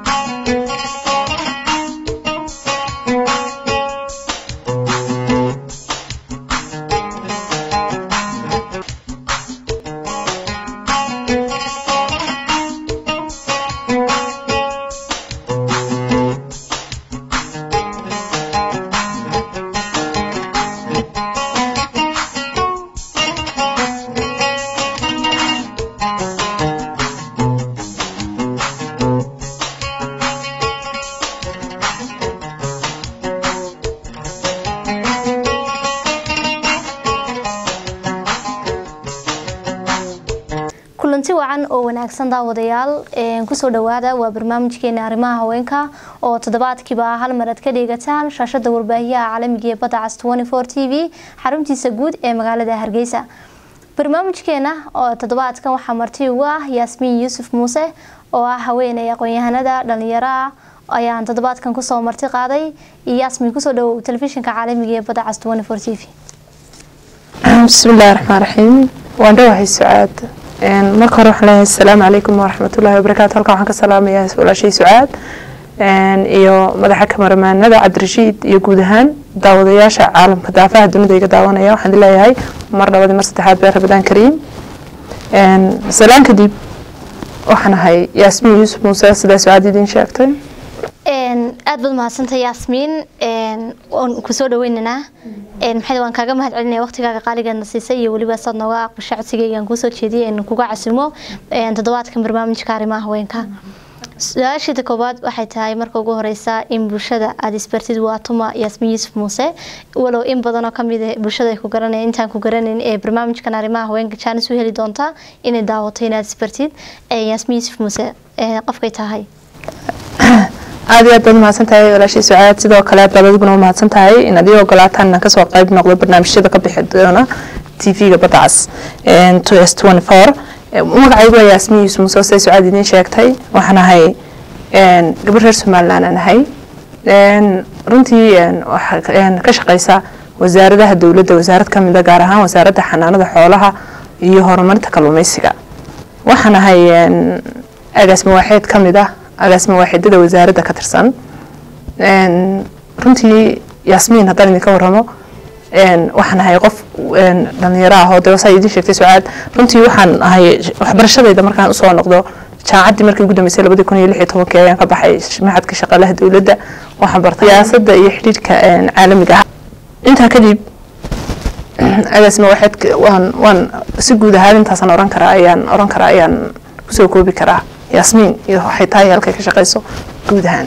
kulanti wacan oo wanaagsan daawadayaal kusoo dhawaada waa barnaamijkeena arrimaha haweenka oo toddobaadkiiba hal mar aad ka dheegataan shaashada warbaahiyaha caalamiga ee badda cas t v xaruntiisa guud ee magaalada hargeysa barnaamijkeena oo toddobaadkan waxaa marti ugu ah yaasmiin yuusuf muuse oo ah haweeney aqoon-yahanada dhalinyaraha ayaan toddobaadkan kusoo marti qaaday iyo yaasmiin kusoo dhawow telefishinka caalamiga ee badda cas t v bismillahi raxmaan raxiim waan dhawahay sucaad marka hore waxaan leeyahay asalaamu calaykum waraxmatullahi wabarakaatu halkan waxaan ka salaamayaa walaashay sucaad iyo madaxa kamaramaanada cabdirashiid iyo guud ahaan daawadayaasha caalamka daafaha dunida iga daawanaya waxaan leeyahay mar labadii mar saddexaad bee rabadaan kariim salaan kadib waxaan ahay yaasmiin yuusuf muuse sidaa sucaad idiin sheegtay aad baad mahadsantay yaasmiin waan kusoo dhaweynaynaa maxay waan kaaga mahad celinaya waqtigaaga qaaligeedna siisay iyo weliba saad nooga aqbasha codsigaygaan kuusoo jeediyay in kuga casimo toddobaadkan barnaamijka arrimaha haweenka su-aasheeda koowaad waxay tahay marka ugu horeysa in bulshada aada isbartid waa tuma yaasmiin yuusuf muuse walow in badan oo kamid a bulshada ay ku garanaya intaan ku garanayn ee barnaamijkan arrimaha haweenka jaanis u heli doontaa inay daawato inaad isbartid yaasmiin yuusuf muuse qofkay tahay aad iyo aad baad umahadsan tahay walaashay sucaad sidoo kale aad baad adiguna umahadsan tahay inaad ii ogolaataan inaan kasoo qayb noqdo barnaamijyada ka bixi doona t v-ga badda cas t s twenty four magacaygu waa yaasmiin yuusuf muuse siday sucaad idiin sheegtay waxaan ahay gabar reer somaliland aan ahay runtii ka shaqeysa wasaaradaha dowladda wasaarad ka mida gaar ahaan wasaaradda xanaanada xoolaha iyo horumarinta kalluumeysiga waxaan ahay agaasma waaxeed ka mid ah agaasma waaxidada wasaaradda ka tirsan runtii yaasmiin haddaan idinka waramo waxaan ahay qof dhalinyaro ah oo dewasaa idiin sheegtay sucaad runtii waxaan ahay waxbarashadayda markaan usoo noqdo jaamacaddii markii ugu dambeysay labadii kun iyo lix iyo tobankii ayaan ka baxay maxadka shaqaalaha dowladda waxaan bartay siyaasadda iyo xidhiidhka caalamiga ah intaa kadib agaasma waaxeed waan waan si guud ahaan intaasaan oran karaa ayaan oran karaa ayaan kusoo koobi karaa yaasmiin iyo waxay tahay halkay ka shaqeyso guud ahaan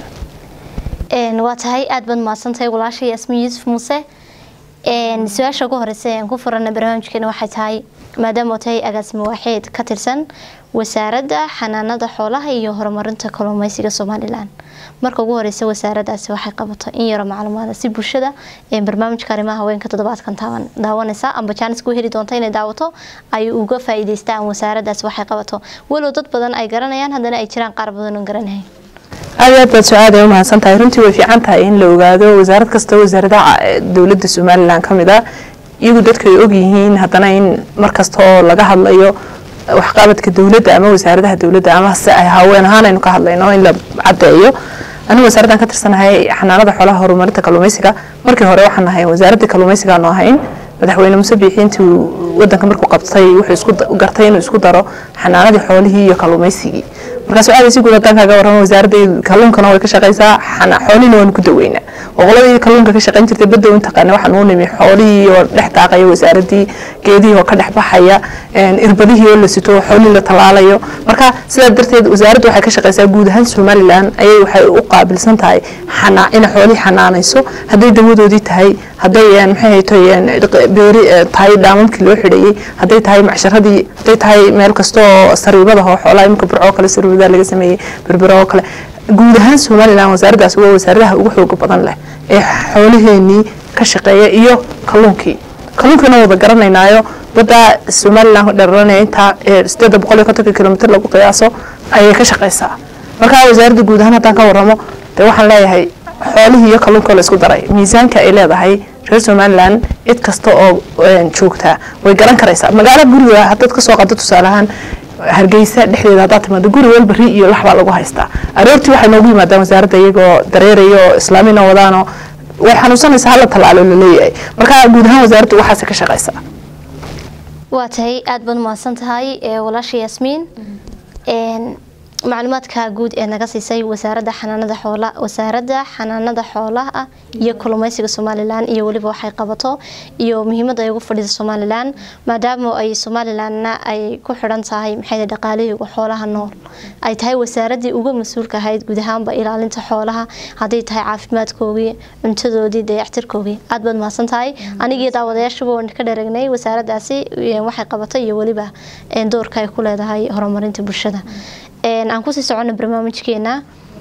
waa tahay aada baad mahadsantahay walaasha yaasmiin yuusuf muuse su-aasha ugu horeysa aan ku furana barnaamijkeena waxay tahay maadaama tahay agaasima waaxeed ka tirsan wasaaradda xanaanada xoolaha iyo horumarinta kalluumeysiga somalilan marka ugu horeysa wasaaradaasi waxay qabato in yaro macluumaada si bulshada barnaamijka arrimaha haweenka toddobaadkan daawanaysa amba jaanis ku heli doonta inay daawato ay uga faa-iideystaan wasaaradaasi waxay qabato walow dad badan ay garanayaan haddana ay jiraan qaar badan oon garanahayn aad aad baad sucaad ay umahadsan tahay runtii way fiican tahay in la ogaado wasaarad kasta wasaaradaha dowladda somalilan ka mid ah iyagu dadka ay ogyihiin haddana in markasta oo laga hadlayo waxqabadka dowladda ama wasaaradaha dowladda ama se ay haween ahaan aynu ka hadlayno in la cadeeyo anigu wasaaraddan ka tirsanahay xanaanada xoolaha horumarinta kalluumeysiga markii hore waxaan ahay wasaaradda kalluumeysiga aanu ahayn madaxweyne muse biixi intuu wadanka markuu qabtay wuxuu isku gartay inuu isku daro xanaanadii xoolihii iyo kalluumeysigii markaas waxaa si guud haddaan kaaga warramo wasaaradda kalluunkana way ka shaqeysaa xoolihina waanu ku daweynaa oqoladii kalluunka ka shaqeyn jirtay badda u taqaana waxaan uu nimi xoolihii oo dhex daaqaya wasaaradii geedihii oo ka dhex baxaya irbadihii oo la sito xoolihii la tallaalayo marka sidaa darteed wasaaraddu waxay ka shaqeysaa guud ahaan somaliland ayay waxay u qaabilsan tahay inay xoolihii xanaanayso hadday dawadoodii tahay hadday maxay hayto beeri tahay dhaamamkii loo xidhayay hadday tahay macsharadii hadday tahay meel kasta oo sariibada oo xoolaha imika burcoo kale sariibada laga sameeyey berbero oo kale guud ahaan somaliland wasaaraddaas waa wasaaradaha ugu xooga badan leh ee xoolaheenii ka shaqeeya iyo kalluunkii kalluunkiina wada garanaynaayo badda somaliland dheranaya intaa sideeda boqol iyo kontonka kilomitr lagu qiyaaso ayay ka shaqeysaa marka wasaaradda guud ahaan haddaan ka waramo dee waxaan leeyahay xoolihii iyo kalluunka la isku daray miisaanka ay leedahay reer somaliland cid kasta oo joogtaa way garan karaysaa magaalo guriga haddaad kasoo qado tusaale ahaan hargeysa dhexdeeda haddaad timaado guri walba ri iyo lax baa lagu haystaa aroortii waxay noogu yimaadaan wasaaradda iyagoo dareeraya oo islaamina wadaanoo way xanuunsanaysaa hala tallaalo laleeyahay marka guud ahaan wasaaraddu waxaase ka shaqaysaa waa tahay aada baad mahadsan tahay walaasha yaasmiin macluumaadka guud ee naga siisay wasaaradda xanaanada xoola wasaaradda xanaanada xoolaha iyo kalluumeysiga somalilan iyo weliba waxay qabato iyo muhiimadda ay ugu fadhida somalilan maadaama ay somalilanna ay ku xidhan tahay maxay dhaqaalihiiga xoolaha nool ay tahay wasaaradii uga mas-uulka ahayd guud ahaanba ilaalinta xoolaha hadday tahay caafimaadkoogii cuntadoodii dayactirkoogii aada baad mahadsan tahay anigii daawadayaashuba waan ka dharagnay wasaaraddaasi waxay qabato iyo weliba doorka ay ku leedahay horumarinta bulshada aan kusii socono barnaamijkeena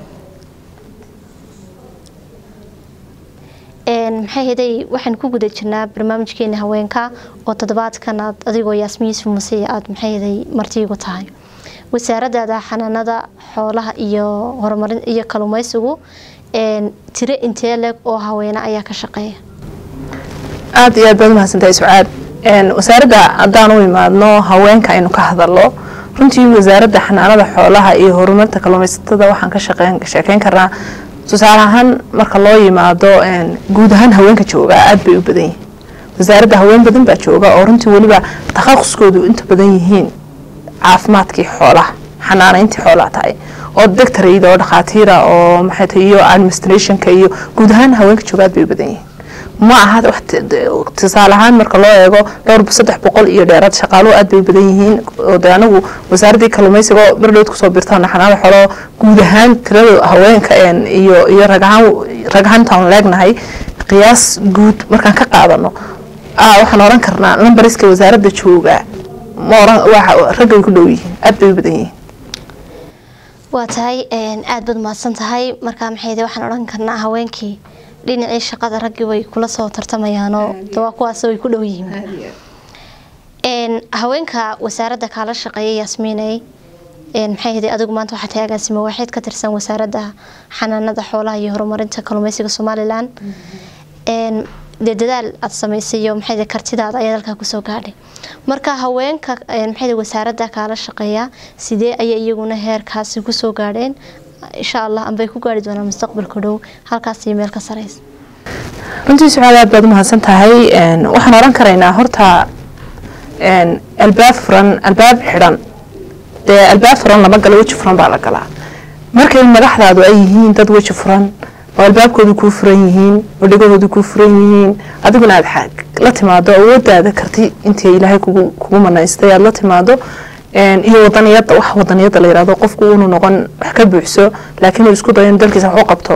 maxay haday waxaan ku guda jirnaa barnaamijkeena haweenka oo toddobaadkan aad adigoo yaasmin yuusuf masiya aada maxay haday martiigu tahay wasaaraddaada xanaanada xoolaha iyo horumarin iyo kalluumeysigu tiro intee leg oo haweene ayaa ka shaqeeya aada iyo aad baad umahadsantahay sucaad wasaaradda haddaan u imaadno haweenka aynu ka hadalno runtii wasaaradda xanaanada xoolaha iyo horumarinta kalluumaysatada waxaan ka sheekeyn karnaa tusaale ahaan marka loo yimaado guud ahaan haweenka jooga aada bay u badan yihiin wasaaradda haween badan baa jooga oo runtii weliba takhaquskoodu inta badan yihiin caafimaadkii xoolaha xanaanayntii xoolaha tahay oo doctorayda oo dhakhaatiira oo maxay tahay iyo administrationka iyo guud ahaan haweenka jooga aad bay u badan yihiin ma aha tusaale ahaan marka loo eego dhowr saddex boqol iyo dheeraad shaqaaluhu aad bay badan yihiin oo de anagu wasaaraddii kalluumaysiga oo bardhowd kusoo birtaan xanaada xolo guud ahaan tirada haweenka iyo iyo ragahaan ragahantaan leegnahay qiyaas guud markaan ka qaadano waxaan oran karnaa lambariska wasaaradda jooga ma oran raggay ku dhow yihiin aad bay u badan yihiin waa tahay aada baad mahadsan tahay markaa maxay waxaan odhan karnaa haweenkii dhinacii shaqada raggii way kula soo tartamayaanoo waa kuwaas way ku dhow yihiin haweenka wasaaradda kaala shaqeeya yaasmiinay maxay haday adigu maanta waxaa tahay agaasimo waaxeed ka tirsan wasaaradda xanaanada xoolaha iyo horumarinta kalluumeysiga somalilan dee dadaal aada samaysay iyo maxay kartidaada ayaad halkaa kusoo gaadhay marka haweenka maxay wasaaradda kaala shaqeeya sidee ayay iyaguna heerkaasi kusoo gaadheen insha allah ambay ku gaari doonaan mustaqbalka dhow halkaas iyo meel ka sareysa runtii sucaad aad baad umahadsan tahay waxaan oran karaynaa horta albaab furan albaab xidhan dee albaab furan lama galo weji furan baa la galaa markay madaxdaadu ay yihiin dad weji furan oo albaabkoodu kuu furan yihiin oo dhegahoodu kuu furan yihiin adiguna aad la timaado awoodaada karti intii ilaahay kugu manaystay aad la timaado iyo wadaniyada wax wadaniyada la yirahdo qofku unu noqon wax ka buuxso laakiin uu isku dayo in dalkiisa wax u qabto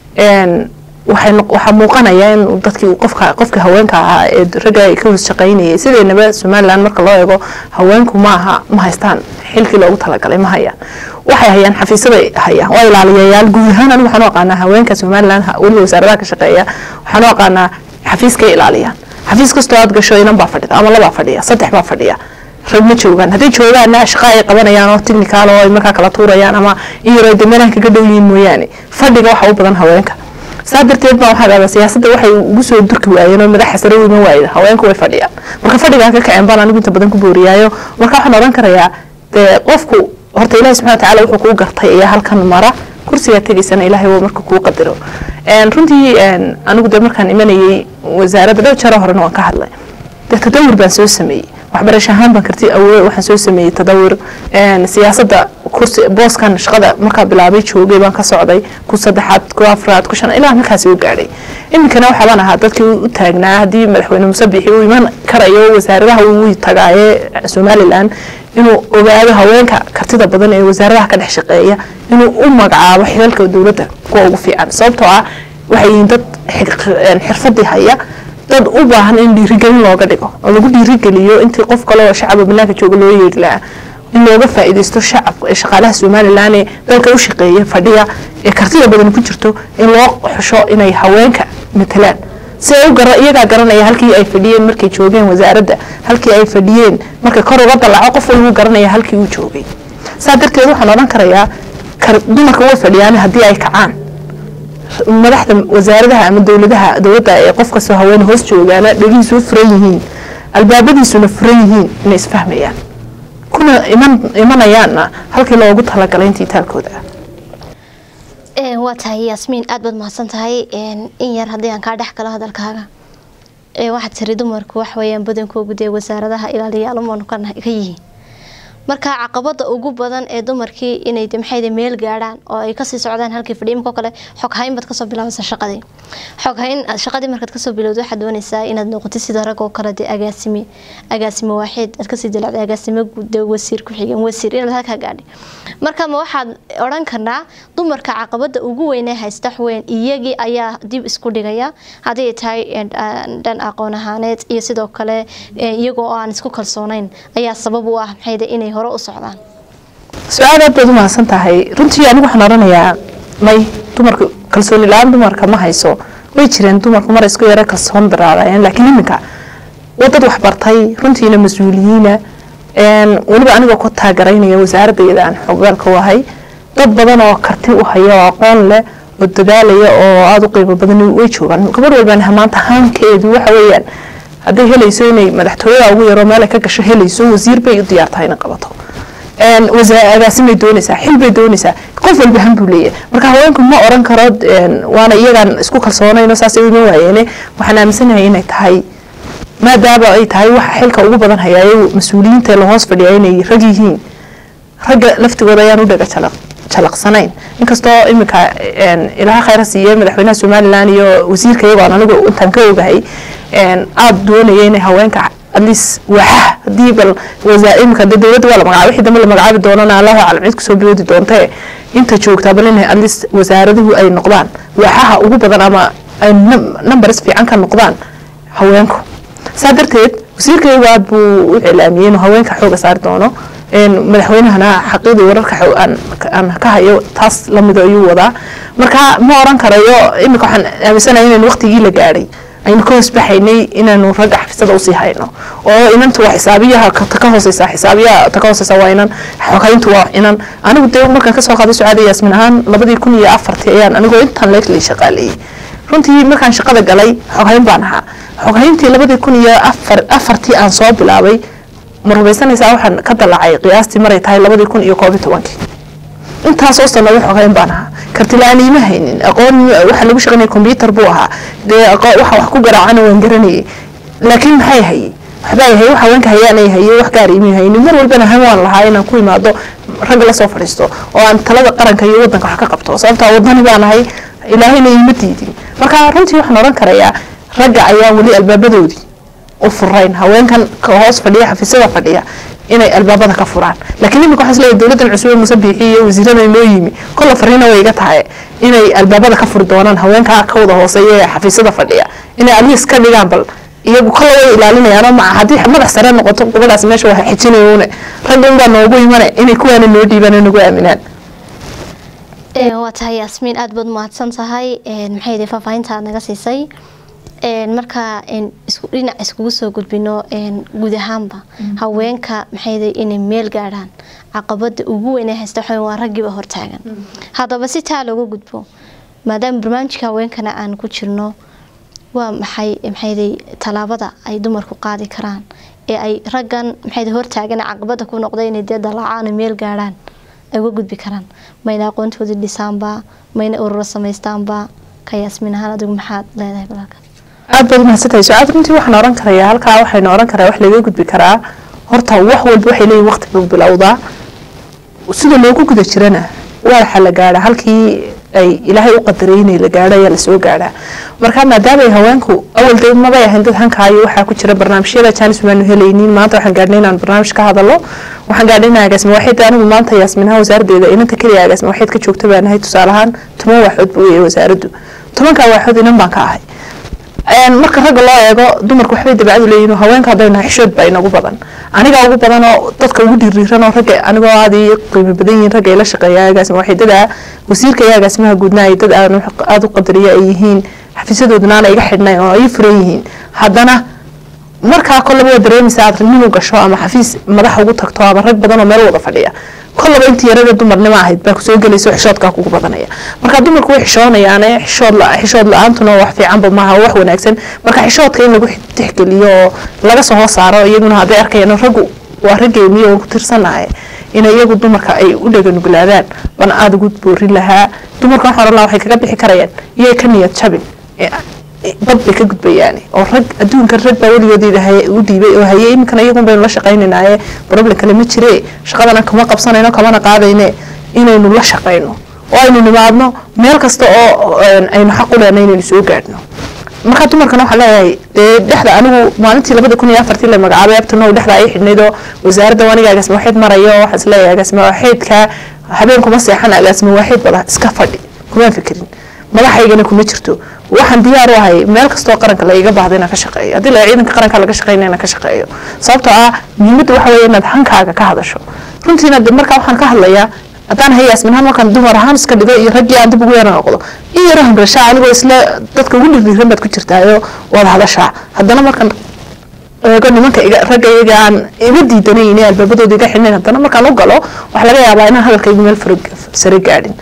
waxaa muuqanaya in dadkii qofka qofka haweenka ahaa ee ragga ka hoos shaqaynayay sideynaba somaliland marka loo eego haweenku maaha ma haystaan xilkii loogu talagalay ma hayaan waxay hayaan xafiisaday hayaan waa ilaaliyayaal guud ahaan anigu waxaan u aqaanaa haweenka somaliland weliba wasaaradaha ka shaqeeya waxaan u aqaanaa xafiiskay ilaaliyaan xafiis kastoo aad gasho inan baa fadhida ama labaa fadhiya saddex baa fadhiya rag ma joogaan hadday joogaanna shaqa ay qabanayaan oo technical oo ay markaa kala tuurayaan ama in yaroo de meelahan kaga dhow yihiin mooyaane fadhiga waxa u badan haweenka saa darteed baa waxaa dhahdaa siyaasadda waxay ugu soo durki waayeen oo madaxa sare u iman waayeen haweenku way fadhiyaan marka fadhigaan ka kaceen baan anigu inta badan ku booriyaayo marka waxaan odhan karayaa dee qofku horta ilaahi subxana watacaala wuxuu kuu gartay ayaa halkan mara kursigaa tegaysana ilaahay waa marka kuu qadaro runtii anigu de markaan imanayay wasaaradda dhow jaro horena waan ka hadlay dee tadawur baan soo sameeyey waxbarasho ahaan baan karti awood waxaan soo sameeyey tadawur siyaasadda kursi booskan shaqada markaa bilaabay joogay baan ka socday ku saddexaad ku afraad ku shan ilaa markaasi u gaadhay iminkana waxaabaan ahaa dadkii u taagnaa haddii madaxweyne musabixi uu iman karayo wasaaradaha uu tagaaye somaliland inuu ogaado haweenka kartida badan ee wasaaradaha ka dhex shaqeeya inuu u magacaabo xilalka dowladda kuwa ugu fiican sababtoo ah waxay yihiin dad xirfadii haya dad u baahan in dhiirigelin looga dhigo oo lagu dhiirigeliyo intii qof kale oo shacaba banaanka jooga loo yeeri lahaa in looga faa'iidaysto shacabka shaqaalaha somaliland ee dalka u shaqeeya fadhiya ee kartida badan ku jirto in loo xusho inay haweenka matalaan si ay u gara iyagaa garanaya halkii ay fadhiyeen markay joogeen wasaaradda halkii ay fadhiyeen marka kor uga dalaco qof walbuu garanaya halkii uu joogay saa darteed waxaan odhan karayaa dumarka way fadhiyaan haddii ay kacaan madaxda wasaaradaha ama dowladaha dowladda ee qof kastoo haween hoos joogaana dhegihiisu u furan yihiin albaabadiisuna furan yihiin inay isfahmayaan ku kuna iman imanayaanna halkii loogu talagalay intii taalkooda waa tahay yaasmiin aad baad mahadsan tahay in yar haddii aan kaa dhex galo hadalkaaga waxaad tiri dumarku waxweyaan badankoogu dee wasaaradaha ilaaliyaalumanu ka yihiin marka caqabada ugu badan ee dumarkii inay maxay meel gaadhaan oo ay kasii socdaan halkii fadhiimko kale xoghayn baad kasoo bilaabaysa shaqadii xoghayn shaqadii markaad kasoo bilowda waxaad doonaysaa inaad noqotid sida rag oo kale dee agaasime agaasime waaxeed aad kasii dilacday agaasime de wasiir ku xigeen wasiir inaad halkaa gaadhay marka ma waxaad odhan karnaa dumarka caqabada ugu weynee haysta waxweyn iyagii ayaa dib isku dhigaya haddii tahay dhan aqoon ahaaneed iyo sidoo kale iyagoo aan isku kalsoonayn ayaa sabab u ah maxayde inay hore u socdaan su-aal aad baad u mahadsan tahay runtii anigu waxaan odhanayaa may dumarka kalsooni la-aan dumarka ma hayso way jireen dumarku mar isku yaro kalsoon daraadayeen laakiin iminka waa dad waxbartay runtiina mas-uuliyiina weliba anigoo ku taagaraynaya wasaaradayda aan xogaalka u ahay dad badan oo karti u haya oo aqoon leh oo dadaalaya oo aada u qiimo badan way joogaan gabadh walbana maanta haankeedu waxa weeyaan hadday helayso inay madaxtooyada ugu yaroo meel ay ka gasho helayso wasiir bay u diyaartahay inay qabato agaasimay doonaysaa xil bay doonaysaa qof walba han buu leeyahay marka haweenku ma oran karo waana iyagaan isku kalsoonayno saasay uma waayeene waxaan aaminsanahay inay tahay maadaama ay tahay waxa xilka ugu badan hayaayo mas-uuliyiinta la hoos fadhiya inay rag yihiin ragga laftigooda ayaan u dhaga jalaq jalaqsanayn inkastoo iminka ilaha khayra siiye madaxweynaha somalilan iyo wasiirka iyagoon anigu intaan ka ogahay aada doonaya inay haweenka atleast waaxaha hadii bal iminka de dowladda waa la magacaabay wixii dambe la magacaabi doonana allahu aclam cid kusoo biloodi doontee inta joogtaa bal inay atleast wasaaraduhu ay noqdaan waaxaha ugu badan ama ay numbers fiican ka noqdaan haweenku saa darteed wasiirkaygu aad buu u cilaamiyey inuu haweenka xooga saari doono madaxweynahana xaqiidii wararka aan ka hayo taas lamido ayuu wadaa marka ma oran karayo iminka waxaan aaminsanahay inaynu waqtigii la gaadhay aynu ka hoosbaxaynay inaanu ragga xafisada usii hayno oo inanta waa xisaabiyaha ka hooseysa xisaabiyaha ta ka hooseysa waa inan xogayntu waa inan anigu dee markaan kasoo qaaday sucaada yaasmin ahaan labadii kun iyo afartii ayaan anigoo intaan leeglay shaqaaleeyey runtii markaan shaqada galay xoghayn baan ahaa xoghayntii labadii kun iyo afar afartii aan soo bilaabay ma rumaysanaysaa waxaan ka dalacay qiyaastii maray tahay labadii kun iyo koob iyo tobankii intaasoo sanado xoghayn baan ahaa kartilaan iima haynin aqoon waxa lagu shaqaynaya combyutar buu ahaa dee waxa wax ku garaacana waan garanayay laakiin maxay hayay waxbaa yahay wax haweenka hayaanay haye wax gaar iima haynin mar walbana han waan lahaa inaan ku imaado ragga lasoo fadhiisto oo aan talada qaranka iyo wadanka wax ka qabto sababtaa wadani baan ahay ilaahayna iima diidin marka runtii waxaan oran karayaa ragga ayaa weli albaabadoodii u furayn haweenkan ka hoos fadhiya xafiisyada fadhiya inay albaabada ka furaan laakiin iminka waxaa isleeyahay dowladdan cusube muuse biixi iyo wasiirada inoo yimi kolla fariina way iga tahay inay albaabada ka furi doonaan haweenka ka wada hooseeya ee xafiisyada fadhiya inay aliis ka dhigaan bal iyagu kolla way ilaalinayaanoo maca haddii madax sare noqoto gabadhaas meesha waa xijinayuune ragga unbaa noogu imane inay kuwaana noo dhiibaan oo nagu aaminaan waa tahay yaasmiin aada baad mahadsan tahay maxay yidhi faahfaahinta aad naga siisay marka dhinac iskugu soo gudbino guud ahaanba haweenka maxayda inay meel gaadhaan caqabada ugu weyn ee haysta waxaa waa raggiiba hortaagan haddaba si taa looga gudbo maadaama barnaamijka haweenkana aan ku jirno waa maxay maxayday tallaabada ay dumarku qaadi karaan ee ay raggan maxayda hortaagan caqabada ku noqda inay dee dalaacaan meel gaadhaan ay uga gudbi karaan mayna aqoontoodii dhisaanba mayna ururo samaystaanba ka yaasmin ahaan adigu maxaad leedahay balaalkan aad baad umahadsantahay su-aad runtii waxaan oran karayaa halkaa waxaynu oran karaa wax laga gudbi karaa horta wax walba waxay leeyihin waqti buu bilowdaa sida loogu guda jirana waxa la gaadhaa halkii ay ilaahay u qadaray inay la gaadho ayaa lasoo gaadhaa marka maadaama ay haweenku awal de mabay ahayn dad hankaayo waxaa ku jira barnaamijyada jaanis maanu helaynin maanta waxaan gaadhnay inaan barnaamij ka hadalo waxaan gaadhnay inaan agaasima waxayd anigu maanta yaasminaha wasaaraddeeda inanta keliya agaasima waxayd ka joogta baan ahay tusaale ahaan toban waaxood buu weeyay wasaaraddu tobankaa waaxood inan baan ka ahay marka ragga loo eego dumarku waxbay dabacadu leeyihin haweenka hadday nahay xishood baa inagu badan anigaa ugu badan oo dadka ugu dhiriiran oo ragga anigoo aad ii qiimo badan yihiin ragga ila shaqeeya agaasima waxay dada wasiirka iyo agaasimaha guudna ay dad aan aada u qadariya ay yihiin xafiisyadooduna aan iga xidhnay oo ay furan yihiin haddana markaa kollaba waa dareemaysa aad nin u gasho ama xafiis madax ugu tagto ama rag badan oo meel wada fadhiya kollaba intii yarada dumarnimo ahayd baa kusoo gelaysa xishoodkaa kugu badanaya marka dumarku way xishoonayaane xishood xishood la-aantuna wax fiicanba maaha wax wanaagsan marka xishoodka in lagu tixgeliyo oo laga soo hoos saaro iyaguna hadday arkayaan raggu waa raggeeniyo waan ku tirsanahay in iyagu dumarka ay u dhaganuglaadaan bana aada ugu boorin lahaa dumarka waxaan oran lahaa waxay kaga bixi karayaan iyay ka niyad jabin bad bay ka gudbayaan oo rag adduunka rag baa weligoodida u dhiibay oo haye iminkana iyagun baynu la shaqaynaynaye problem kale ma jire shaqadana kama qabsanayno kamana qaadayne inaynu la shaqayno oo aynu nimaadno meel kasta oo aynu xaq u lehna inaynu soo gaadhno markaa dumarkana waxaan leeyahay dee dhexda anigu maalintii labada kun iyo afartii la magacaabay abtanow dhexda ay xidhnayd oo wasaaradda aniga agaasima waaxeed marayo waxaa is leeyahay agaasima waaxeedka habeen kuma seexan agaasima waaxeed bada iska fadhi kumaan fikirin madaxaygana kuma jirto waxaan diyaar u ahay meel kastoo qaranka la iga baahda inaan ka shaqeeyo haddii la ciidanka qaranka laga shaqeynaya inaan ka shaqeeyo sababtoo ah muhiimadda waxa weeye inaad hankaaga ka hadasho runtiina markaa waxaan ka hadlayaa haddaan hayaasmin ahaan markaan dumar ahaan iska dhigo iyo raggii aan dib ugu yara noqdo in yaro hangashaa anigoo isla dadka ugu dhirdiiran baad ku jirtaayo waad hadashaa haddana markaan eego nimanka ragga iyaga aan iga diidanayn ee albaabadooda iga xidhnayn haddana markaan u galo waxaa laga yaabaa inaan hadalkaygu meel sare gaadhin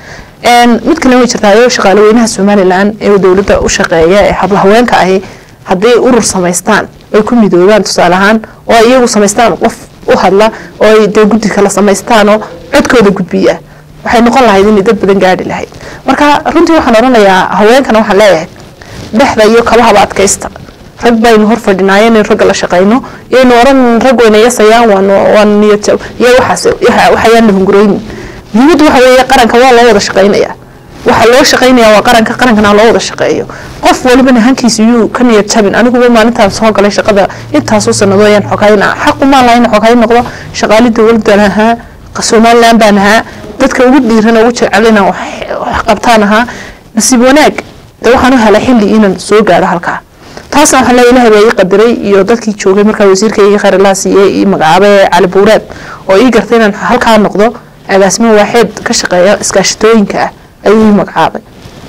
mid kale way jirtaa ayoo shaqaale weynaha somalilan ee dowladda u shaqeeya ee habla haweenka ahi hadday urur samaystaan ay ku midoobaan tusaale ahaan oo ay iyagu samaystaan qof u hadla oo ay dee guddi kala samaystaan oo codkooda gudbiya waxay noqon lahayd inay dad badan gaadhi lahayd marka runtii waxaan odhanayaa haweenkana waxaan leeyahay dhexda iyo kabahaba adkaysta rag baynu hor fadhinaayo inaynu ragga la shaqayno iyaynu oran rag wayna yasayaan waan waan niyad iyo waxaas waxayaan la hungureynin muhiimaddu waxa weeye qaranka waa loo wada shaqaynayaa waxa loo shaqaynayaa waa qaranka qarankana loo wada shaqeeyo qof walibana hankiisa yuu ka niyad jabin aniguba maalintaan soo galay shaqada intaasoo sanado ayaan xogayn xaqu maan lahayn xogayn noqdo shaqaali dowladdan ahaa somaliland baan ahaa dadka ugu dhiiran ugu jecel inaan wax qabtaan ahaa nasiib wanaag de waxaan u helay xilli inaan soo gaadho halkaa taasna waxaan leeyahay ilahay baa ii qadiray iyo dadkii joogay markaa wasiirkayga khayr allah siiyey ii magacaabay cali buureed oo ii gartay inaan halkaa noqdo agaasimo waaxeed ka shaqeeya iskaashatooyinka ah ayuu ii magacaabay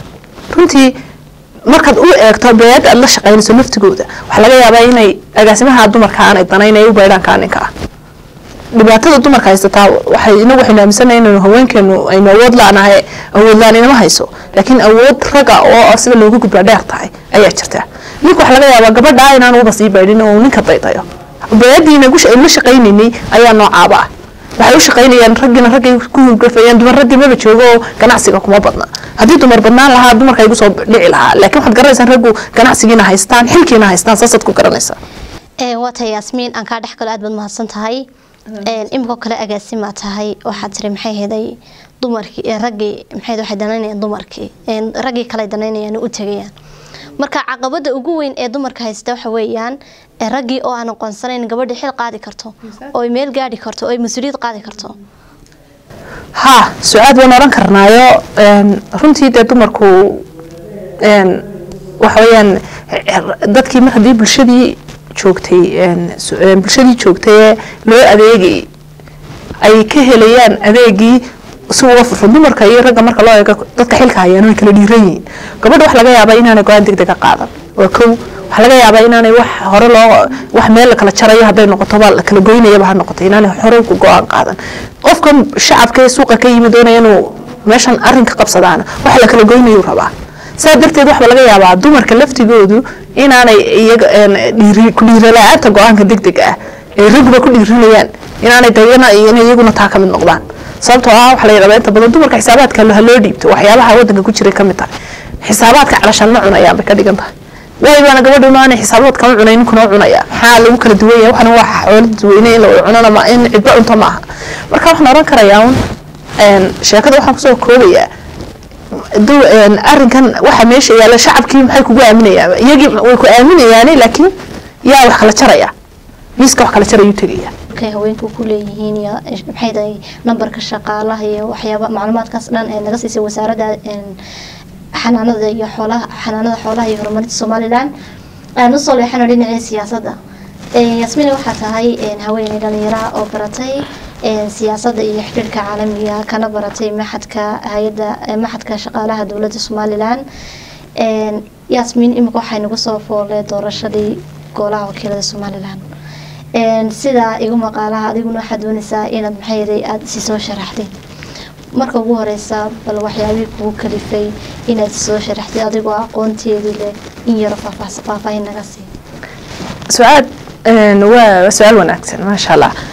runtii markaad u eegto beed aad la shaqaynayso laftigooda waxaa laga yaabaa inay agaasimaha dumarka aanay danayn ay u baydhaan kaa ninka ah dhibaatada dumarka haysataa waxay inagu waxaynu aaminsanahay inaynu haweenkeenu aynu awood la-nahay awood la-aan inama hayso laakiin awood raga oo sida looga gudbaa dheer tahay ayaa jirta ninka waxaa laga yaabaa gabadhaa inaan uba sii baydhin oo ninka daydayo beediina aynu la shaqaynaynay ayaa noocaaba ah waxay u shaqaynayaan raggiina raggay ku hurgafayaan dumar raggii maba joogo oo ganacsiga kuma badna haddii dumar badnaan lahaa dumarka igu soo dhici lahaa laakiin waxaad garanaysaan raggu ganacsigiina haystaan xilkiina haystaan saasaad ku garanaysaa waa tahay yaasmiin aan kaa dhex galo aad baad mahadsan tahay iminkoo kale agaasimaa tahay waxaad tiri maxay heday dumarkii raggii maxay waxay danaynayaan dumarkii raggii kale danaynayaan u tegayaan marka caqabada ugu weyn ee dumarka haysta waxa weeyaan raggii oo aan aqoonsanayn gabadha xil qaadi karto oo meel gaadhi karto oo mas-uuliyad qaadi karto ha su-aad waan oran karnaayo runtii dee dumarku waxa weeyaan dadkii mar haddii bulshadii joogtay bulshadii joogtay ee loo adeegay ay ka helayaan adeegii si uga furfun dumarka iyo ragga marka loo eego dadka xilka hayaan way kala dhiiran yihiin gabadha waxa laga yaabaa inaanay go-aan deg dega qaadan waa kow waxaa laga yaabaa inaanay wax hore loo wax meel la kala jarayo hadday noqotoba la kala goynayaba ha noqoto inaanay hore ku go-aan qaadan qofka shacabka ee suuqa ka yimid doonaya inuu meeshan arrinka qabsadaana waxa la kala goynayuu rabaa saa darteed waxba laga yaabaa dumarka laftigoodu inaanay iyaga ku dhiirala-aanta go-aanka deg deg ah ay ragguba ku dhiiranayaan inaanay dayana inay iyaguna taa ka mid noqdaan sababtoo ah waxaa la yidhahdaa inta badan dumarka xisaabaadka ha loo dhiibto waxyaabaha waddanka ku jiray ka mid tahay xisaabaadka calashaan ma cunayaan bay ka dhigan tahay waayo baana gabadhu maana xisaabaad kama cunay ninkuna cunaya maxaa lagu kala duwan yahay waxana waa xoolo dadweyne in la wada cunana ma in cidba cunto ma aha marka waxaan oran karayaa un sheekada waxaan kusoo koobayaa arrinkan waxa meesha yaalla shacabkii maxay kugu aaminayaan iyagii way ku aaminayaane laakiin yaa wax kala jaraya miiska wax kala jarayuu tegaya markay haweenku ku leeyihiin iyo maxay tahay nambarka shaqaalaha iyo waxyaaba macluumaadkaas dhan ee naga siisay wasaaradda xanaanada iyo xoolaha xanaanada xoolaha iyo horumarinta somaliland aan usoo leexano dhinacii siyaasadda yasmiina waxaa tahay haweeney dhalinyara oo baratay siyaasadda iyo xidhiirka caalamiga kana baratay maxadka hay-adda maxadka shaqaalaha dowladda somaliland yasmiin imika waxay nagu soo foolay doorashadii golaha wakiilada somaliland sidaa igu maqaalaha adiguna waxaad doonaysaa inaad maxayday aada si soo sharaxday marka ugu horeysa bal waxyaabihii kugu kalifay inaad soo sharaxday adigoo aqoonteedii leh in yaro faahfaahin naga sii su-aal waa su-aal wanaagsan maasha allah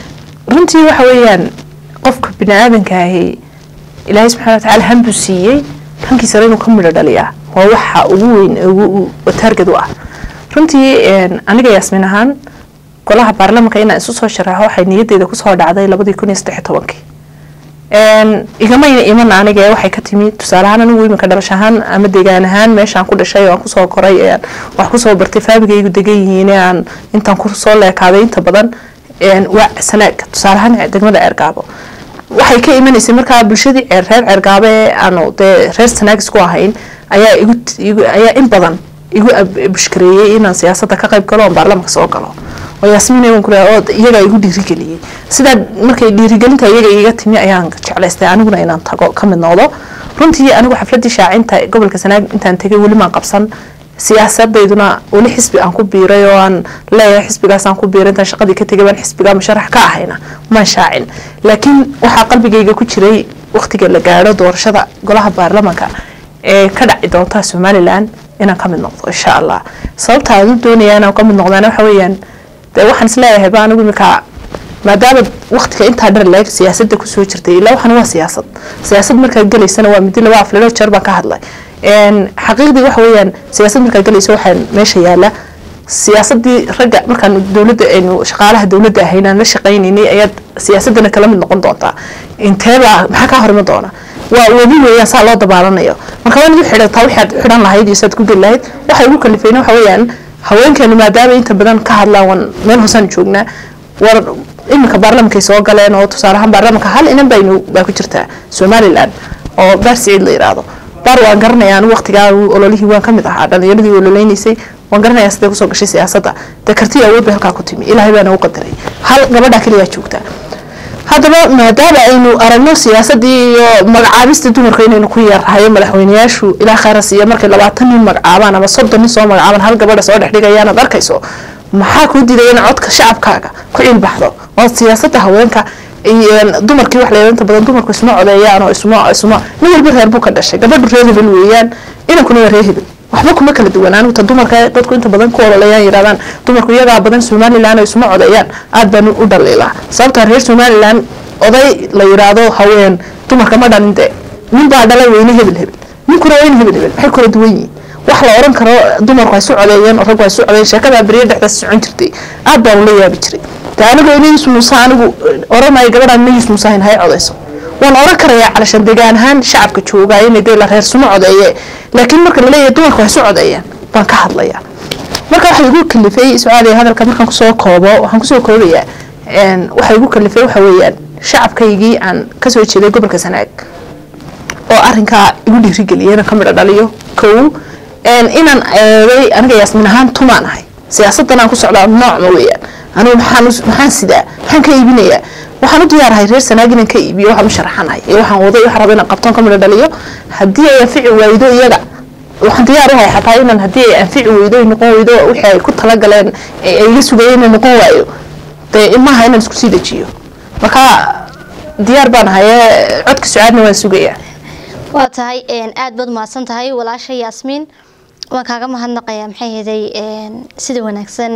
runtii waxa weeyaan qofka bini aadanka ahi ilaahay subxana watacaala hanbuu siiyey hankiisana inuu ka midho dhaliyaa waa waxa ugu weyn ee ugu taarged u ah runtii aniga yaasmin ahaan golaha baarlamanka inaan isu soo sharaxo waxay niyadeyda kusoo dhacday labadii kun iyo saddex tobankii igamayna iman aniga ee waxay ka timi tusaale ahaan anigu iminka dhalash ahaan ama deegaan ahaan meeshaan ku dhashay oo aan kusoo koray ee wax kusoo bartay faamigaygu degan yihiin ee aan intaan kusoo leekaaday inta badan waa sanaag tusaale ahaan degmada ceergaabo waxay ka imanaysay markaa bulshadii reer ceergaabo ee aanu dee reer sanaag isku ahayn ayaa igu ayaa in badan igu bushkareeyey inaan siyaasadda ka qayb galo oon baarlamanka soo galo oo yaasmiin ku oo iyagaa igu dhiirigeliyey sidaa markay dhiirigelinta iyaga iga timi ayaan jeclaystay aniguna inaan tago ka mid noqdo runtii anigu xafladii shaacinta gobolka sanaag intaan tegay weli maan qabsan siyaasadayduna weli xisbi aan ku biiray oo aan leeyahay xisbigaas aan ku biiray intaan shaqadii ka tegay baan xisbigaa musharax ka ahayna maan shaacin laakiin waxaa qalbigayga ku jiray waqtiga la gaadho doorashada golaha baarlamanka ee ka dhaci doonta somalilan inaan ka mid noqdo insha allah sababta aan u doonaya inaan ka mid noqdana waxa weeyaan dee waxaan isleeyahay ba anigu iminka maadaama waqtiga intaa dher leeg siyaasadda kusoo jirtay ilaa waxan waa siyaasad siyaasad markaad gelaysana waa midi laba aflelo jeer baan ka hadlay xaqiiqdii waxa weeyaan siyaasad markaad gelayso waxaan meesha yaala siyaasadii ragga markaan dowladda aynu shaqaalaha dowladda ahaynaan la shaqaynaynay ayaad siyaasadana kala mid noqon doontaa inteebaa maxaa kaa horima doona waa webi weeyaan saa loo dabaalanayo marka waa inaad u xidhantaa waxaad xidhan lahayd iyo saad ku geli lahayd waxay ugu kalifeen waxa weeyaan haweenkeenu maadaama inta badan ka hadlaan waan meel hoosaan joognaa war iminka baarlamankay soo galeen oo tusaale ahaan baarlamanka hal inan baynu baa ku jirtaa somaliland oo baar siciid la yidhaahdo baar waan garanaya anigu waqtigaa ololihii waan ka mid ahaa dhalinyaradii ololeynaysay waan garanayaa siday kusoo gashay siyaasadda dee kartii awood bay halkaa ku timi ilaahay baana u qadaray hal gabadha keliyaa joogtaa haddaba maadaama aynu aragno siyaasadii iyo magacaabista dumarka inaynu ku yeerrahayo madaxweyneyaashu ilaa khayras iyo markay labaatan nin magacaabaan ama soddon nin soo magacaabaan hal gabadha soo dhexdhigayaan aad arkayso maxaa kuu diidaya in codka shacabkaaga ku cilbaxdo oo siyaasadda haweenka dumarkii wax leeya inta badan dumarku isma codeeyaan oo isma isma nin walba reer buu ka dhashay gabadhu reer hebel weeyaan inankuna waa reer hebel waxba kuma kala duwan anigu ta dumarka dadku inta badan ku ololeeyaan yidhahdaan dumarku iyagaa badan somaliland oo isma codeeyaan aad baan u dhaliilaa sababtaa reer somaliland oday la yidhaahdo haween dumarka ma dhalin de nin baa dhalay weyne hebel hebel ninkuna weyne hebel hebel maxay kala duwan yihiin wax la oran karo dumarku ay su codeeyeen raggu ay su codeeyeen sheekadaa beriya dhexdaas socon jirtay aad baan ula yaabi jiray de anigu inayis muuse anigu oranaya gabadhaan inayis muuse hayn hay codeyso waan oran karayaa calashan degaan ahaan shacabka joogaa inay dee la reer suma codeeye laakiin marka laleeyahay dumarku ay su codeeyaan baan ka hadlayaa marka waxaa igu kalifay sucaadiya hadalka markaan kusoo koobo waxaan kusoo koobayaa waxaa igu kalifay waxa weeyaan shacabkaygii aan kasoo jeeday gobolka sanaag oo arinkaa igu dhiirigeliyay inaan ka midho dhaliyo kow inaan eeday aniga yaasmin ahaan tumaan ahay siyaasadan aan ku socdaa noocma weeyaan anigu maxaan maxaan sidaa maxaan ka iibinayaa waxaan u diyaarahay reer sanaag inaan ka iibiyo waxaan u sharaxanahay iyo waxaan waday waxaan raba inaan qabtoon ka midho dhaliyo haddii ay anfici waaydo iyaga waxaan diyaar u hay xataa inaan haddii ay anfici weydo noqon weydo wixii ay ku talagaleen ay iga sugayeen inay noqon waayo dee maaha inaan isku sii dejiyo marka diyaar baan ahaye codka sucaadna waan sugayaa waa tahay aad baad mahadsan tahay walaasha yaasmiin waan kaaga mahadnaqayaa maxay heday sida wanaagsan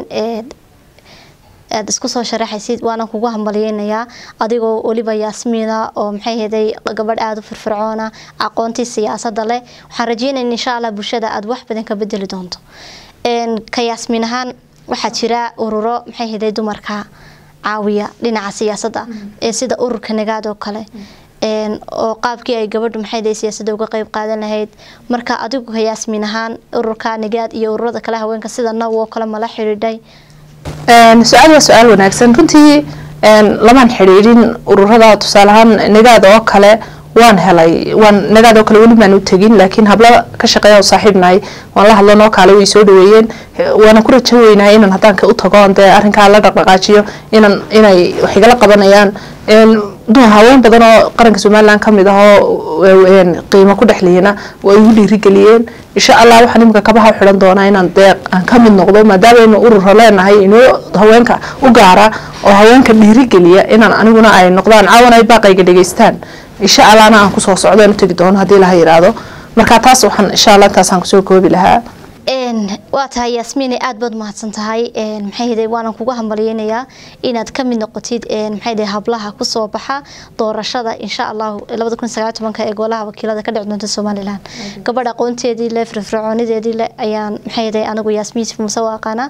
aad isku soo sharaxaysid waana kugu hambalyeynayaa adigoo weliba yaasmiina oo maxay heday gabadh aada u firfircoona aqoontii siyaasada leh waxaan rajeynaya insha allah bulshada aada wax badan ka bedeli doonto ka yaasmiin ahaan waxaa jira ururo maxay heday dumarka caawiya dhinaca siyaasadda ee sida ururka nagaad oo kale oo qaabkii ay gabadhu maxay siyaasadda uga qeyb qaadan lahayd marka adigu ka yaasmiin ahaan ururka nagaad iyo ururada kale haweenka sida naw oo kale mala xidhiidhay su-aal waa su-aal wanaagsan runtii lamaan xidhiidhin ururada tusaale ahaan nagaad oo kale waan helay waan nagaad oo kale weli maan u tegin laakiin hablo ka shaqeeya oo saaxiibnahay waan la hadlo noo kaale way soo dhaweeyeen waana ku rajo weynahay inaan haddaan u tago dee arrinkaa la dhaqdhaqaajiyo inan inay wax igala qabanayaan haween badan oo qaranka somaliland kamid ah oo qiimo ku dhexliyana waa igu dhiirigeliyeen insha allah waxaan imika kabaha u xidhan doonaa inaan deeq aan ka mid noqdo maadaama aynu urura leenahay inoo haweenka u gaara oo haweenka dhiirigeliya inaan aniguna ay noqdaan caawan ay baaqayga dhegeystaan insha allahna aan kusoo socdo aan u tegi doono haddii laha yidhaahdo marka taas waxaan insha allah intaasaan kusoo koobi lahaa waa tahay yaasmiine aad baad mahadsan tahay maxay hday waanan kugu hambalyeynayaa inaad ka mid noqotid maxay hday hablaha kusoo baxa doorashada insha allahu labada kun sagaal tobanka ee golaha wakiilada ka dhici doonta somalilan gabadh aqoonteedii le firfircoonideedii le ayaan maxay hday anigu yaasmiin yusuf muuse u aqaanaa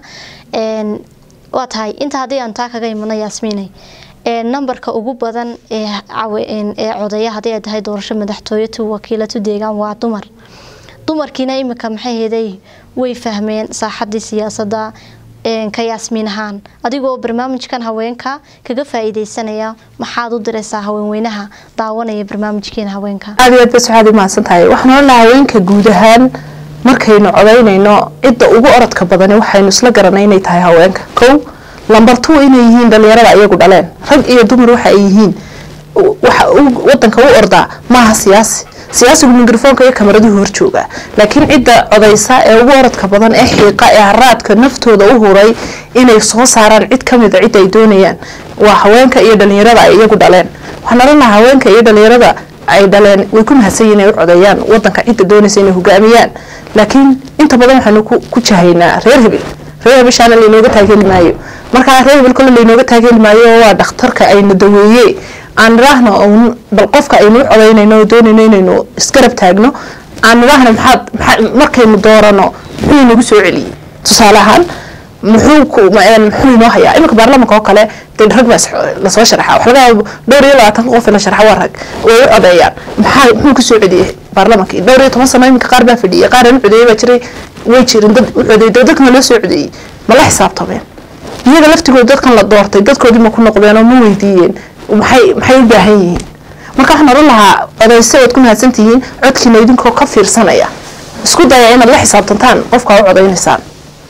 waa tahay inta haddii aan taa kaga imano yaasmiine nambarka ugu badan ee codeeya haddii ay tahay doorasho madaxtooyatu wakiilatu deegaan waa dumar dumarkiina imika maxay heday way fahmeen saaxadii siyaasadda ka yaasmiin ahaan adigoo barnaamijkan haweenka kaga faa-iideysanaya maxaad u diraysaa haweenweynaha daawanaya barnaamijkeena haweenka aad iyo aad bas waxaad umahadsan tahay waxaan ohan lahaa haweenka guud ahaan markaynu codaynayno cidda ugu orodka badani waxaynu isla garanay inay tahay haweenka kow lamber two inay yihiin dhalinyarada iyagu dhaleen rag iyo dumar waxa ay yihiin waxa wadanka u ordaa maaha siyaasi siyaasigu mikrofoonka iyo kamaraduhu horjooga laakiin cidda codaysa ee ugu orodka badan ee xiiqa ee haraadka naftooda u huray inay soo saaraan cid kamida cidda ay doonayaan waa haweenka iyo dhalinyarada ay iyagu dhaleen waxaan oran lahaa haweenka iyo dhalinyarada ay dhaleen way ku mahadsan yihin inay u codeeyaan wadanka cidda doonaysa inay hogaamiyaan laakiin inta badan waxaanu ku jahaynaa reer hebel reer hebeshaana laynooga taageeli maayo markaa reer hebel kole laynooga taageeli maayo waa dhakhtarka ayna daweeye aan nidhaahno un bal qofka aynu u codaynayno oo doonayno inaynu isgarab taagno aan nidhaahno maxaad markaynu doorano muxuu inagu soo celiyey tusaale ahaan muxuu muxuu inoo hayaa iminka baarlamanka oo kale dee rag baa lasoo sharxa wax laga yaabo dhowr iyo labaatanka qof la sharxa waa rag way u codeeyaan maxaa muxuu ku soo celiyey baarlamankii dhowr iyo toban sano iminka qaar baa fadhiyay qaar aan u codeeyey baa jiray way jirin dad u codeeyey dadkana loo soo codeeyey ma la xisaabtameen iyaga laftigooda dadkan la doortay dadkoodii ma ku noqdeen oo ma weydiiyeen maxay maxay u baahan yihiin marka waxaan oran lahaa codayse ood ku mahadsan tihiin codkiina idinkoo ka fiirsanaya isku daya inaad la xisaabtantaan qofka u codaynaysaan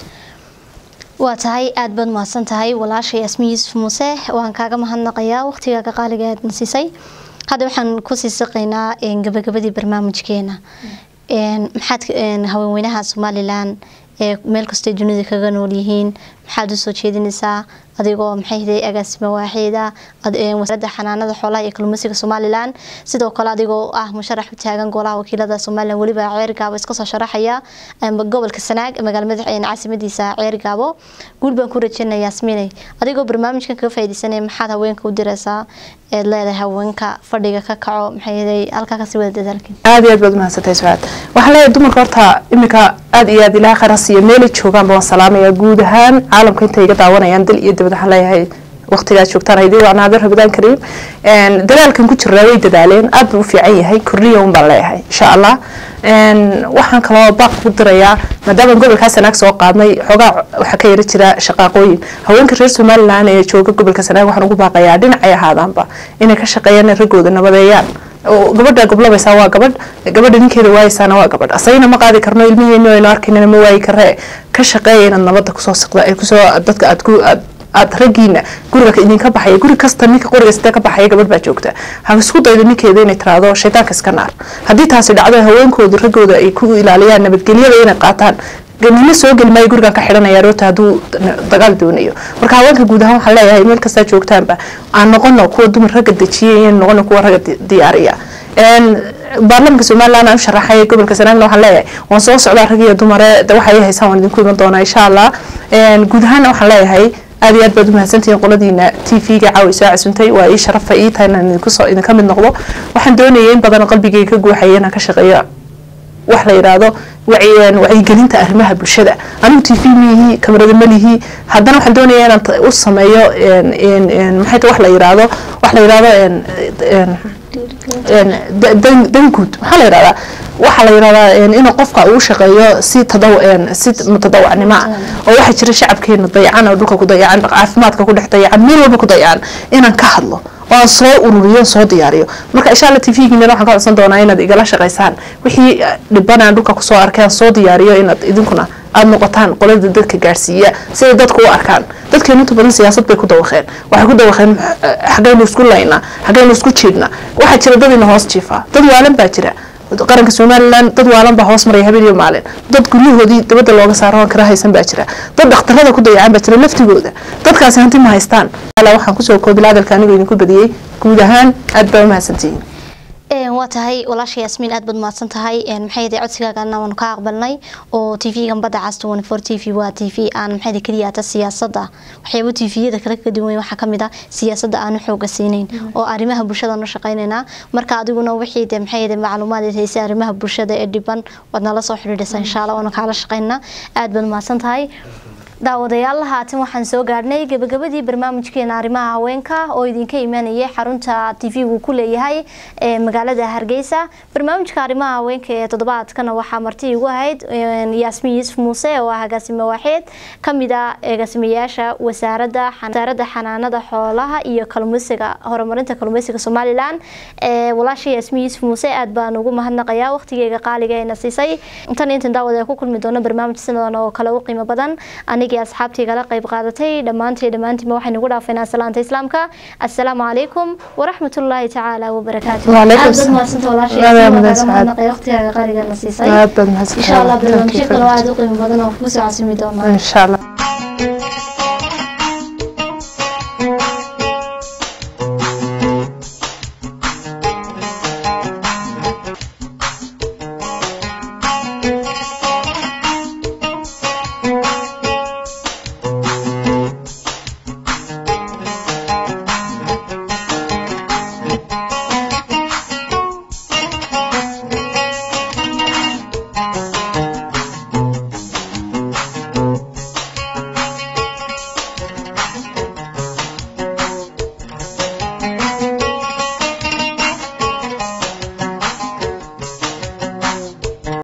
waa tahay aada baad mahadsan tahay walaasha yaasmiin yuusuf muuse waan kaaga mahadnaqayaa waqtigaaga qaaliga aadna siisay hadda waxaan kusii siqaynaa gabagabadii barnaamijkeena maxaad haweenweynaha somalilan ee meel kastay dunida kaga nool yihiin maxaad usoo jeedinaysaa adigoo maxay hday agaasima waaxeeda wasaaradda xanaanada xoolaha iyo kalluumeysiga somalilan sidoo kale adigoo ah musharax u taagan golaha wakiilada somalilan weliba ceergaabo iskasoo sharaxaya gobolka sanaag magaalmada caasimadiisa ceergaabo guul baan ku rajeynaya yaasmiinay adigoo barnaamijkan kaga faaideysanaya maxaad haweenka u diraysaa eed leedahay haweenka fadhiga ka kaco maxay hday halkaa kasii wada dadaalkin aada iyo aad baad umahadsantay sucaad waxaan leeyahay dumarka horta iminka aada iyo aad ilaha kharasiyo meelay joogaanba waan salaamaya guud ahaan caalamka intay iga daawanayaan dal iyo dibad waxaan leeyahay waqtigaad joogtaan haydii waa naadir rabidaan kariim dadaalkan ku jiraa way dadaaleen aad buu u fiican yahay kurniya un baan leeyahay insha allah waxaan kaloo baaq ku dirayaa maadaama gobolkaa sanaag soo qaadnay xoogaa waxaa ka yara jira shaqaaqooyin haweenka reer somalilan ee jooga gobolka sanaag waxaan ugu baaqayaa dhinacay ahaadaanba inay ka shaqeeyaan raggooda nabadeeyaan gabadha goblabaysaa waa gabadh gabadha ninkeeda waayaysaana waa gabadh asagana ma qaadi karno ilmiheenu aynu arkaynana ma waayi karee ka shaqeeya inaad nabadda kusoo siqda kusoo dadka aad ku aad aad raggiina guriga idinka baxaya guri kasta ninka qoriga sida ka baxaya gabadh baa joogta ha isku daydo ninkeeda inay tiraahdo shaytaanka iska naar haddii taasi dhacdo haweenkooda raggooda ay ku ilaaliyaan nabadgelyada inay qaataan nina soo geli maayo gurigan ka xidhanaya roota hadduu dagaal doonayo marka haweenka guud ahaan waxaan leeyahay meel kastaa joogtaanba aan noqono kuwa dumar ragga dejiyay iyo noqono kuwa ragga diyaariya baarlamanka somaliland aan u sharaxay gobolka sanaagna waxaan leeyahay waan soo socdaa rag iyo dumare waxay haysaan waan idinku iman doonaa insha allah guud ahaanna waxaan leeyahay aad iyo aad baad umahadsantihiin qoladiina t v-ga caawi soo casuntay waa ii sharafa ii tahay inaan idinkusoo idinka mid noqdo waxaan doonayay in badan qalbigayga ka guuxaya inaan ka shaqeeyo wax la yidhaahdo wacyigelinta arrimaha bulshada anigu t v miyihi kamarada malihi haddana waxaan doonaya inaan u sameeyo maxay wax la yidhaahdo wax la yidhaahdo danguud maxaa la yidhahdaa waxaa la yidhahdaa inuu qofka uu shaqeeyo si tadaw si mutadawacnimo ah oo waxaa jira shacabkeena dayacan oo dhulka ku dayacan caafimaadka ku dhex dayacan meel walba ku dayacan inaan ka hadlo oo aan soo ururiyo soo diyaariyo marka insha allah t v-giina waxaan ka codsan doonaa inaad igala shaqaysaan wixii dhiban aan dhulka kusoo arkay aan soo diyaariyo inaad idinkuna aada noqotaan qolada dadka gaadhsiiya siday dadku u arkaan dadkeenu inta badan siyaasad bay ku dawaqeen waxay ku dawaqeen xagaynu isku laynaa xagaynu isku jiidnaa waxaa jira dad ina hoos jiifaa dad waalan baa jira qaranka somalilan dad waalan baa hoos maraya habeen iyo maalin dad guryahoodii dabadda looga saaro aan kala haysan baa jira dad dhakhtarada ku dayacan baa jira laftigooda dadkaasi hanti ma haystaan waxaan kusoo koobil hadalka anigoo idinku badiyey guud ahaan aad baa umahadsantihiin waa tahay walaasha yaasmiin aad baad mahadsan tahay maxay yahay codsigaagana waanu ka aqbalnay oo t v-gan badda cas twenty four t v waa t v aan maxay yahay keliya ata siyaasadda waxyaabo t v-yada kale ka duwan waxaa kamid ah siyaasadda aanu xooga siinayn oo arrimaha bulshada nu shaqaynaynaa marka adiguna wixii de maxay yahay macluumaad haysay arrimaha bulshada ee dhiban waad nala soo xidhiidhaysaa insha allah waanu kaala shaqaynaa aad baad mahadsan tahay daawadayaal haatan waxaan soo gaadhnay gabagabadii barnaamijkeena arrimaha haweenka oo idinka imaanayay xarunta t v-gu ku leeyahay ee magaalada hargeysa barnaamijka arrimaha haweenka ee toddobaadkana waxaa marti igu ahayd yaasmiin yuusuf muuse oo ah agaasime waaxeed kamid a agaasimayaasha wasaaradda wasaaradda xanaanada xoolaha iyo kalumeysiga horumarinta kalumeysiga somalilan walaasha yaasmiin yuusuf muuse aad baan ugu mahadnaqayaa waqtigeyga qaaliga ayna siisay intan intan daawada ku kulmi doono barnaamij sinadan oo kale u qiimo badan aniga asxaabtaygala qayb qaadatay dhammaantay dhammaantiima waxaynu ugu dhaafaynaa salaanta islaamka assalaamu calaykum waraxmatullaahi tacaala wabarakaatu aad baad mahadsanta walaashay waqtigaaga qaligana siisay insha allah barnaamijyo kale oo aada u qiimo badan oo kusoo casimi doonaa insha allah